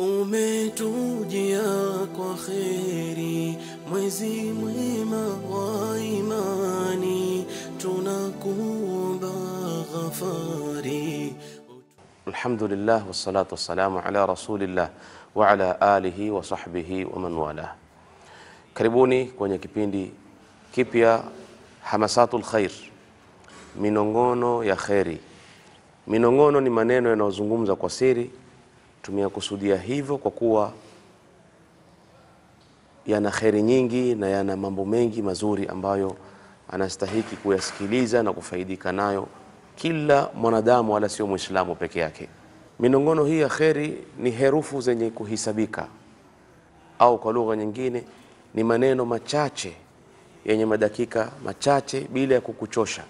umetujia kwa kheri, mwezi mwema wa imani, tunakuomba ghafari. Alhamdulillah wassalatu wassalamu ala rasulillah wa ala alihi wa sahbihi wa man wala. Karibuni kwenye kipindi kipya Hamasatul Khair, minongono ya kheri. Minongono ni maneno yanayozungumza kwa siri. Tumeyakusudia hivyo kwa kuwa yana kheri nyingi na yana mambo mengi mazuri ambayo anastahiki kuyasikiliza na kufaidika nayo kila mwanadamu, wala sio Muislamu peke yake. Minongono hii ya kheri ni herufu zenye kuhisabika, au kwa lugha nyingine ni maneno machache yenye madakika machache bila ya kukuchosha,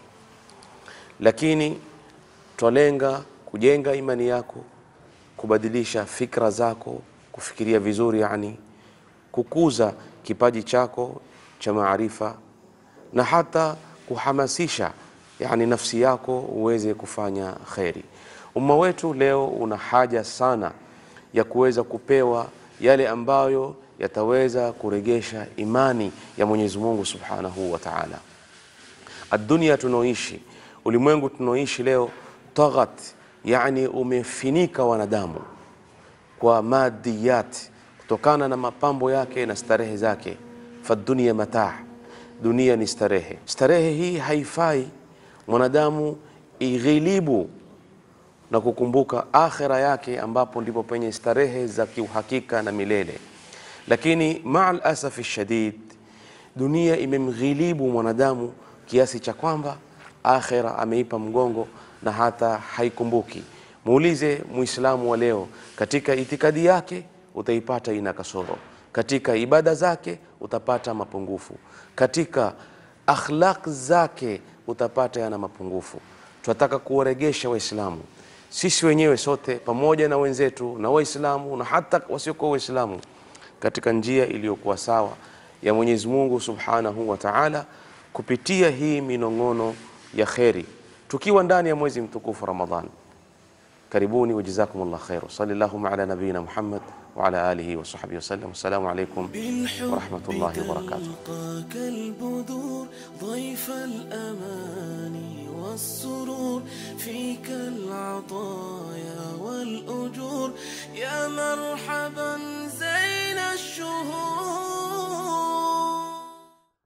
lakini twalenga kujenga imani yako, kubadilisha fikra zako, kufikiria vizuri, yani kukuza kipaji chako cha maarifa na hata kuhamasisha yani nafsi yako uweze kufanya kheri. Umma wetu leo una haja sana ya kuweza kupewa yale ambayo yataweza kuregesha imani ya Mwenyezi Mungu Subhanahu wa Ta'ala. Adunia tunaoishi, ulimwengu tunaoishi leo, taghat, yani umefinika wanadamu kwa madiyat, kutokana na mapambo yake na starehe zake. Fadunia mataa, dunia ni starehe. Starehe hii haifai mwanadamu ighilibu na kukumbuka akhira yake, ambapo ndipo penye starehe za kiuhakika na milele. Lakini maal asafi shadid, dunia imemghilibu mwanadamu kiasi cha kwamba akhira ameipa mgongo na hata haikumbuki. Muulize Muislamu wa leo, katika itikadi yake utaipata ina kasoro, katika ibada zake utapata mapungufu, katika akhlaq zake utapata yana mapungufu. Tunataka kuwaregesha Waislamu sisi wenyewe sote pamoja na wenzetu na Waislamu na hata wasiokuwa Waislamu katika njia iliyokuwa sawa ya Mwenyezi Mungu Subhanahu wa Ta'ala, kupitia hii minong'ono ya kheri, tukiwa ndani ya mwezi mtukufu Ramadhan. Karibuni wa jazakumullah khair. Sallallahu ala nabiyina Muhammad wa ala alihi wa sahbihi wasallam. Assalamu alaykum wa rahmatullahi wa barakatuh. تلقاك البذور ضيف الأمان والسرور فيك العطايا والأجور يا مرحبا زين الشهور